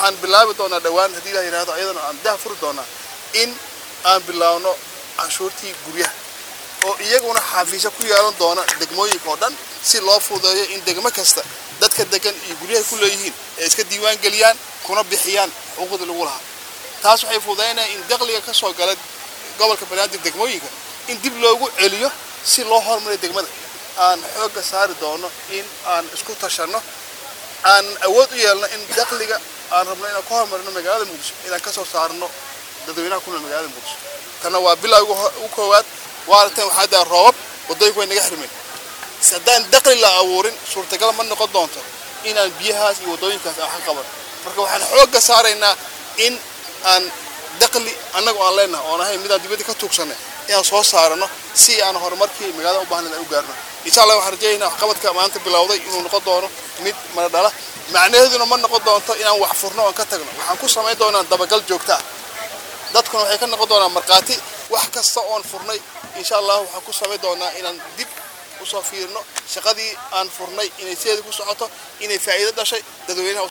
waxaan bilaabi doonaa dhowaan haddii ilah yidhahdo ayadana aan dah furi doonaa in aan bilaawno canshuurtii guryaha oo iyaguna xafiisyo ku yeelan doona degmooyinka oo dhan si loo fududeeyo in degmo kasta dadka degan iyo guryahay ku leeyihiin ay iska diiwaan geliyaan kuna bixiyaan xuquuqdii lagu lahaa taas waxay fududaynaya in dakhliga ka soo gala gobolka banaadir degmooyinka in dib loogu celiyo si loo horumariyo degmada aan xoogga saari doono in aan isku tashanno aan awood u yeelno in dakhliga aan rabno inaan ku horumarino magaalada muqdisho inaan ka soo saarno dadweynaha ku nool magaalada muqdisho tanna waa bilowga u koowaad waaragteen waxaa daa roobab waddooyinku way naga xirmeen si haddaan dakhli la abuurin suurtagal ma noqon doonto inaan biyahaas iyo waddooyinkaas aan wax ka qaban marka waxaan xoogga saaraynaa in aan dakhli annagu aan leenahay oon ahayn midaan dibadda ka tuugsanay inaan soo saarano si aan horumarkii magaalada u baahnayd aan u gaarno insha allah waxaan rajaynaynaa waxqabadka maanta bilowday inuu noqon doono mid mana dhala macnaheeduna ma noqon doonto inaan wax furno oon ka tagno waxaan ku samayn doonaa dabagal joogta ah dadkuna waxay ka noqon doonaa markhaati wax kasta oon furnay insha allah waxaan ku samayn doonaa inaan dib usoo fiirno shaqadii aan furnay inay sideeda ku socoto inay faa'iido dhashay dadweynaha